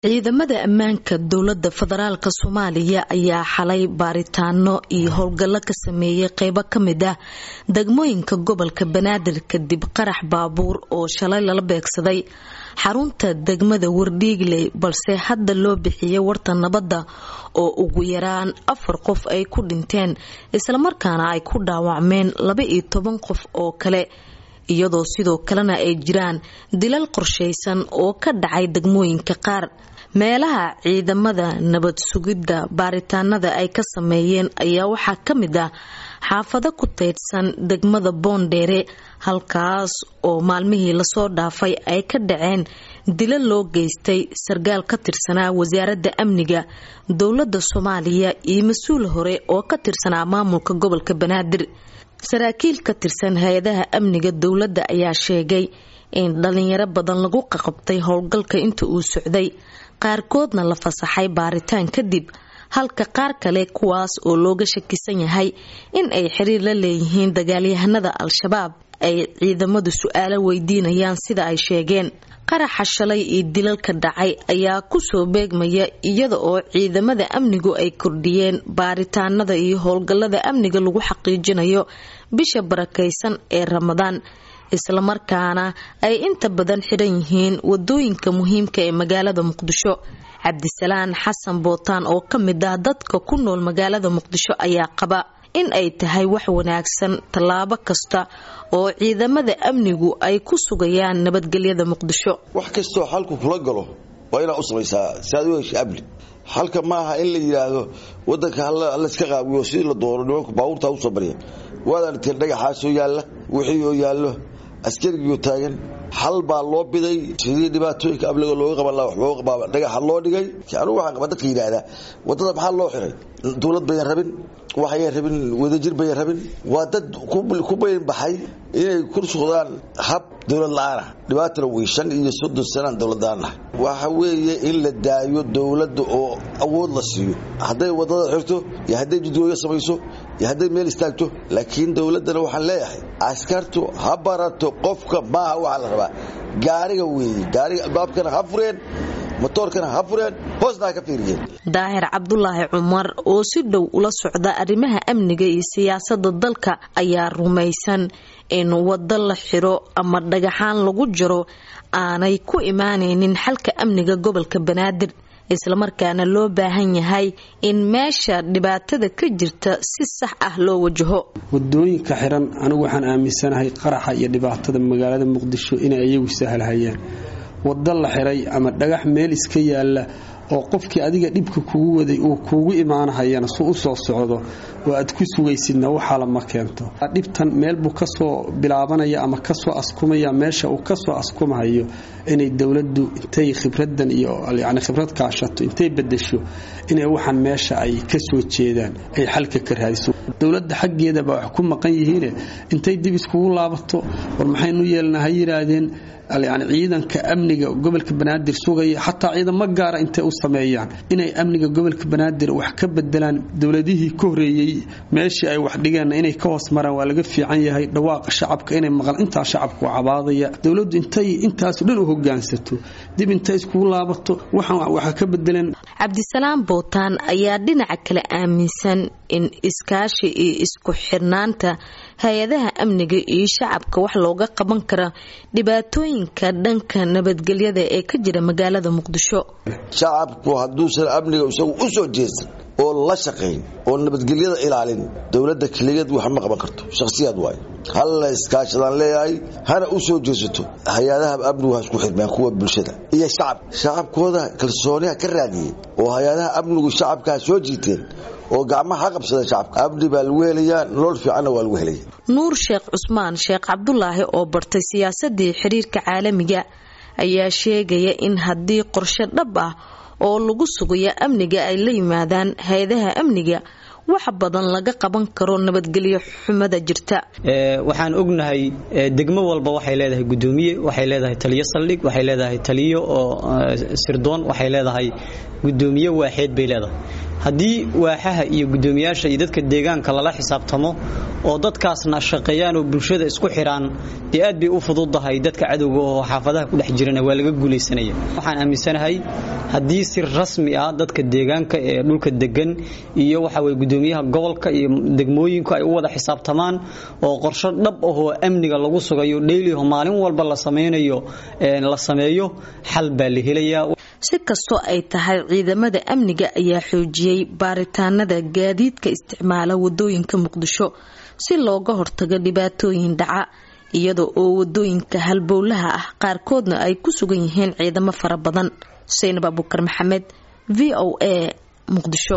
ciidamada ammaanka dowlada federaalk soomaaliya ayaa xalay baaritaano iyo howlgallo ka sameeyay qeybo kamid ah degmooyinka gobolka banaadir kadib qarax baabuur oo shalay lala beegsaday xarunta degmada wardhiigley balse hadda loo bixiyay warta nabadda oo ugu yaraan afar qof ay ku dhinteen islamarkaana ay ku dhaawacmeen laba iyo toban qof oo kale iyadoo sidoo kalena ay jiraan dilal qorshaysan oo ka dhacay degmooyinka qaar meelaha ciidamada nabad sugidda baaritaanada ay ka sameeyeen ayaa waxaa ka mid ah xaafado ku teydhsan degmada boondheere halkaas oo maalmihii lasoo dhaafay ay ka dhaceen dilo loo geystay sarkaal ka tirsanaa wasaaradda amniga dowladda soomaaliya iyo mas-uul hore oo ka tirsanaa maamulka gobolka banaadir saraakiil ka tirsan hay-adaha amniga dowladda ayaa sheegay in dhalinyaro badan lagu qaqabtay howlgalka inta uu socday qaarkoodna la fasaxay baaritaan kadib halka qaar kale kuwaas oo looga shakisan yahay in ay xiriir la leeyihiin dagaalyahanada al-shabaab ay ciidamadu su-aalo weydiinayaan sida ay sheegeen qaraxa shalay iyo dilalka dhacay ayaa kusoo beegmaya iyada oo ciidamada amnigu ay kordhiyeen baaritaanada iyo howlgallada amniga lagu xaqiijinayo bisha barakaysan ee ramadaan islamarkaana ay inta badan xidhan yihiin wadooyinka muhiimka ee magaalada muqdisho cabdisalaan xasan bootaan oo ka mid ah dadka ku nool magaalada muqdisho ayaa qaba in ay tahay wax wanaagsan tallaabo kasta oo ciidamada amnigu ay ku sugayaan nabadgelyada muqdisho wax kastoo xalku kula galo waa inaad u samaysaa si aad u hesha amni halka maaha in la yidhaahdo wadanka hallayska qaawiyo sidii la doono nimanku baabuurtaa usoo barya waad aragteen dhagaxaasoo yaalla wixii oo yaallo askarigiioo taagan xal baa loo biday sidii dhibaatooyinka amniga looga qaban laha wax looga qabaaba dhagaxa loo dhigay anugu waxaan qaba dadka yidhaahdaa waddada maxaa loo xiray dowlad bayan rabin waxayan rabin wadajir bayan rabin waa dad ku bayan baxay inay ku socdaan hab dowlad la-aanah dhibaatana wey shan iyo soddon sanaan dowlad la-aanah waxa weeye in la daayo dowladda oo awood la siiyo hadday waddada xirto iyo hadday jidgooyo samayso iyo hadday meel istaagto laakiin dowladdana waxaan leeyahay askartu ha barato qofka maaha waxaa la rabaa gaariga weeye gaariga albaabkana ha fureen motoorkana ha fureen hoosna ha ka fiiriyeen daahir cabdulaahi cumar oo si dhow ula socda arrimaha amniga iyo siyaasada dalka ayaa rumaysan in waddo la xiro ama dhagaxaan lagu jiro aanay ku imaanaynin xalka amniga gobolka banaadir islamarkaana loo baahan yahay in meesha dhibaatada ka jirta si sax ah loo wajaho wadooyinka xiran anigu waxaan aaminsanahay qaraxa iyo dhibaatada magaalada muqdisho inay iyagu sahlhayaan waddo la xiray ama dhagax meel iska yaalla oo qofkii adiga dhibka kugu waday uu kuugu imaanahayana su u soo socdo oo aad ku sugaysidna waxaala ma keento dhibtan meel buu kasoo bilaabanaya ama kasoo askumaya meesha uu kasoo askumahayo inay dowladdu intay khibradan iyo yani khibrad kaashato intay bedesho inay waxaan meesha ay kasoo jeedaan ay xalka ka raadiso dowladda xaggeedaba wax ku maqan yihiine intay dib iskugu laabato war maxaynu yeelna ha yiraahdeen yani ciidanka amniga gobolka banaadir sugaya xataa ciidamo gaara intay u sameeyaan inay amniga gobolka banaadir wax ka bedelaan dowladihii ka horeeyey meeshii ay wax dhigeen inay ka hoos maraan waa laga fiican yahay dhawaaqa shacabka inay maqlaan intaa shacabku cabaadaya dowladdu intay intaaso dhan u hogaansato dib intay iskugu laabato waxaan waxa ka bedeleen cabdisalaam bootaan ayaa dhinaca kale aaminsan in iskaashi iyo isku xirnaanta hay-adaha amniga iyo shacabka wax looga qaban kara dhibaatooyinka dhanka nabadgelyada ee ka jira magaalada muqdisho shacabku hadduusan amniga isagu u soo jeesan oo la shaqayn oo nabadgelyada ilaalin dowladda keligeed wax ma qaban karto shakhsiyaad waay halla iskaashadaan leeyahay hana u soo jeesato hay-adaha amnigu ha isku xirmaan kuwa bulshada iyo shacab shacabkooda kalsooniha ka raadiyey oo hay-adaha amnigu shacabka ha soo jiiteen oo gacmaha ha qabsadeen shacabka amni baa lagu helayaa nolol fiicanna waa lagu helaya nuur sheekh cusmaan sheekh cabdulaahi oo bartay siyaasadii xiriirka caalamiga ayaa sheegaya in haddii qorshe dhab ah oo lagu sugayo amniga ay la yimaadaan hay-adaha amniga wax badan laga qaban karo nabadgelyo xumada jirta waxaan ognahay degmo walba waxay leedahay gudoomiye waxay leedahay taliyo saldhig waxay leedahay taliyo oo sirdoon waxay leedahay gudoomiye waaxeed bay leedahay haddii waaxaha iyo guddoomiyaasha iyo dadka deegaanka lala xisaabtamo oo dadkaasna shaqeeyaan oo bulshada isku xidhaan dee aad bay u fududahay dadka cadowga oo xaafadaha ku dhex jirana waa laga guulaysanaya waxaan aaminsanahay haddii si rasmi ah dadka deegaanka ee dhulka degan iyo waxa weye guddoomiyaha gobolka iyo degmooyinku ay u wada xisaabtamaan oo qorsho dhab ahoo amniga lagu sugayo dheyliho maalin walba la samaynayo la sameeyo xal baa la helayaa si kastoo ay tahay ciidamada amniga ayaa xoojiyey baaritaanada gaadiidka isticmaala wadooyinka muqdisho si looga hortago dhibaatooyin dhaca iyada oo wadooyinka halbowlaha ah qaarkoodna ay ku sugan yihiin ciidamo fara badan xuseyn abuukar maxamed v o a muqdisho